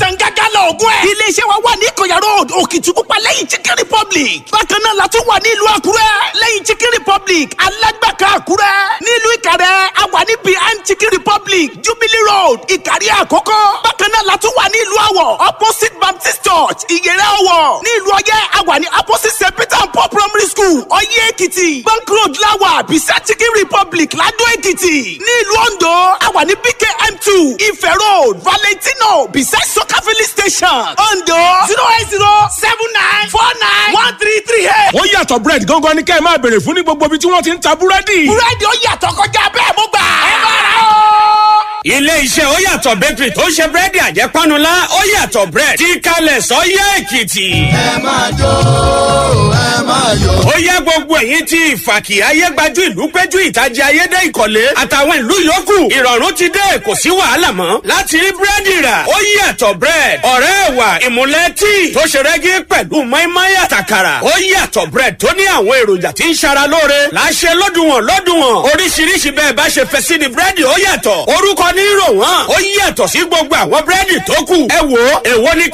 àtàǹgágá lọ́ọ̀gùn ẹ̀. iléeṣẹ́ wa wà ní ìkọ̀yà road òkìtìpupa lẹ́yìn chicken republic. bákan náà la tún wà ní ìlú àkúrẹ́ lẹ́yìn chicken republic alágbàká àkúrẹ́. nílùú ìkàrẹ́ a wà ní behind chicken republic jubilee road ìkàrí àkókò. bákan náà la tún wà ní ìlú àwọ̀ opposite baptist church ìyẹrẹ ọwọ̀. ní ìlú ọyẹ́ a wà ní opposite st peter and paul primary school ọyẹ́ èkìtì. bank road láwà beside chicken republic ládó èkìtì. ní ìlú ondo a wà ní bkm two ife road valentino beside soka filling station ondo zero eight zero seven nine four nine one three three eight. ó yàtọ̀ bread gangan ni kẹ́ ẹ máa béèrè fún ní gbogbo ibi tí wọ́n ti ń ta búrẹ́dì. búrẹ́dì ó yàtọ̀ kọjá bẹ́ẹ̀ mo gbà. ẹ bá ra o. ilé iṣẹ́ ó yàtọ̀ bakery tó ń ṣe búrẹ́dì àjẹpánulá ó yàtọ̀ bread tí kalẹ̀ sọ́yẹ́ èkìtì. ẹ máa jó ẹ máa yọ. ó yẹ gbogbo ẹ̀yin tí ìfàkì ayégbájú ìlú péjú ìtajà ayédè ìkọ̀lé àtàwọn ìlú yòókù ìrọ̀rùn ti dé kò sí wàhálà mọ́ láti rí búrẹ́dì rà ó yàtọ̀ bread ọ̀rẹ́ ẹ̀wà ìmúlẹ̀ tíì tó ṣe rẹ́gí pẹ̀lú mọ́ínmọ́ín àtàkàrà ó yàtọ̀ bread tó ní àwọn èròjà tí ń ṣara lóore láṣẹ lọ́dùnwọ̀n lọ́dùnwọ̀n oríṣiríṣi bẹ́ẹ̀ bá ṣe fẹ́ sí ni búrẹ́dì ó yàtọ̀ orúkọ ní rò wọ́n ó yàtọ̀ sí gbogbo àwọn búrẹ́dì tó kù ẹ wò ó èwo ni ká